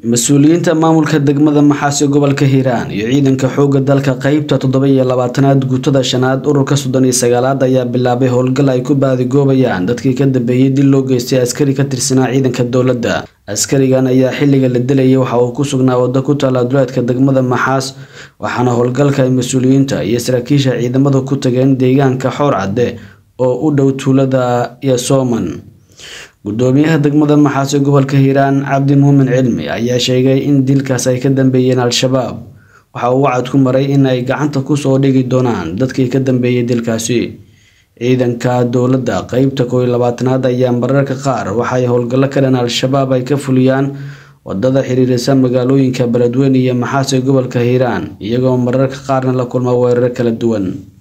mas-uuliyiinta maamulka degmada maxaasi gobolka hiiraan iyo ciidanka xoogga dalka qeybta toddoba iyo labaatanaad guutada shanaad ururka soddon iyo sagaalaad ayaa bilaabay howlgal ay ku baadigoobayaan dadkii ka dambeeyey dil loo geystay askari ka tirsanaa ciidanka dowladda askarigan ayaa xilliga la dilayay waxa uu ku sugnaa waddo ku taala duleedka degmada maxaas waxaana howlgalka ay mas-uuliyiinta iyo saraakiisha ciidamadu ku tageen deegaanka xoor cadde oo u dhow tuulada yasooman gudoomiyaha degmada maxaasi gobolka hiiraan cabdi muumin cilmi ayaa sheegay in dilkaas ay ka dambeeyeen al-shabaab waxa uu wacad ku maray in ay gacanta kusoo dhigi doonaan dadkii ka dambeeyey dilkaasi ciidanka dowladda qeybta koow iyo labaatanaad ayaa mararka qaar waxay howlgallo ka dhan al-shabaab ay ka fuliyaan wadada xiriirisa magaalooyinka beledweyne iyo maxaasi gobolka hiiraan iyagoo mararka qaarna la kulma weerar kala duwan